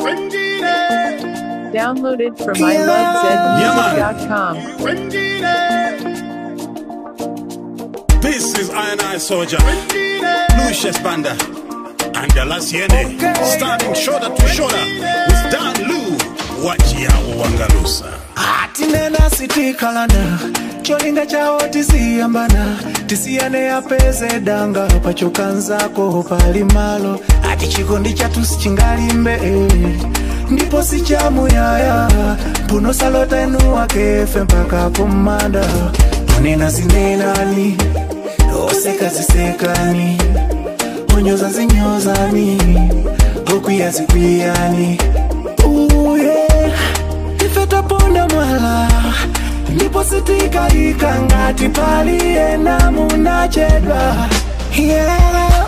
Downloaded from ilovezmusic.com. This is Iron Eye Soldier, Lucius Banda, and the Lasiene, standing shoulder to shoulder with Dan Lu, Wachia Wangalusa. tinena sitikalana cholinga chawo tisiyambana tisiyane apeze danga pachokanzako pali malo ati chikondi chatu sichingalimbe ndipo sichamuyaya mpuno salota enu wakefe mpaka kumanda onena zinenani oseka zisekani onyoza zinyozani okwiya zikwiyani uye ife taponda mwala ndipo sitikaika ngati paliyena munachedwa yeah.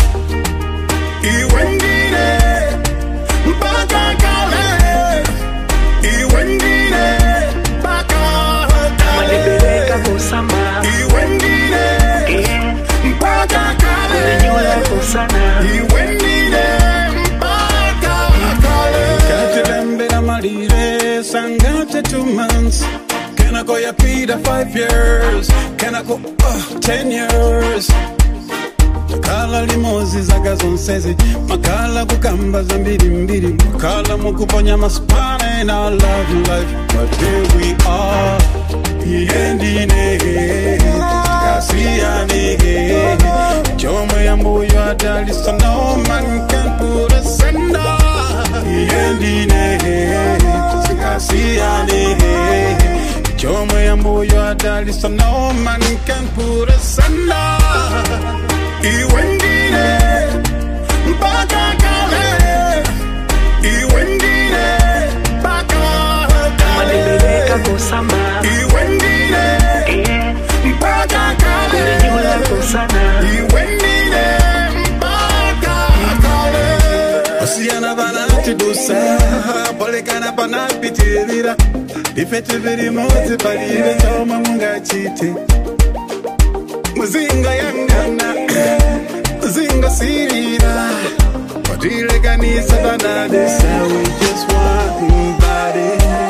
Iwendine, mpaka kale. Iwendine, mpaka Malipeleka kale. kusamba Iwendine, yeah. mpaka kale. Kunyula kusana Iwendine, mpaka kale. Katilembera malire, sangate two months. Can I go ya Peter five years? Can I go uh, ten years? takala limozi zaga zonsezi makala kukamba za mbiri mbiri makala mukuponya masipana in our love life but here we are iyendine kasiyane chomwe yambuyo adalisa no man can put us under iyendine kasiyane chomwe yambuyo adalisa no man can put us under Iwendine mpaka kale Iwendine mpaka Malipeleka kale kusamba Iwendine yeah. mpaka Kunyula kale kusana Iwendine mpaka kale Osiyana banatidusa Polekana panapitirira Ifete biri mozi palibe choma mungachite muzinga yangana muzinga sirira watilekanisa banadesa we just one body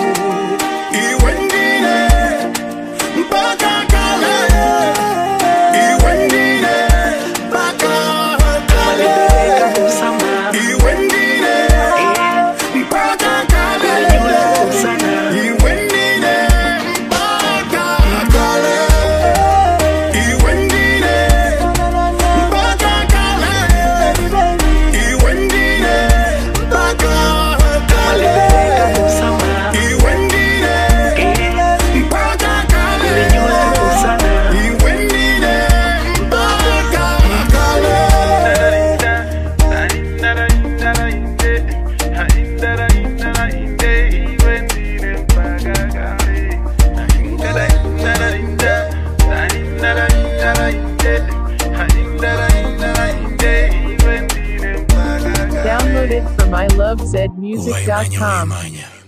iwendine mpaka kale iwendine mpaka Malipeleka kale kusamba iwendine yeah. mpaka kale Kunyula kusana iwendine mpaka kale iwendine mpaka kale iwendine mpaka Malipeleka kale kusamba iwendine yeah. mpaka kale Kunyula kusana iwendine mpaka kale Downloaded from ilovezmusic.com. Manya.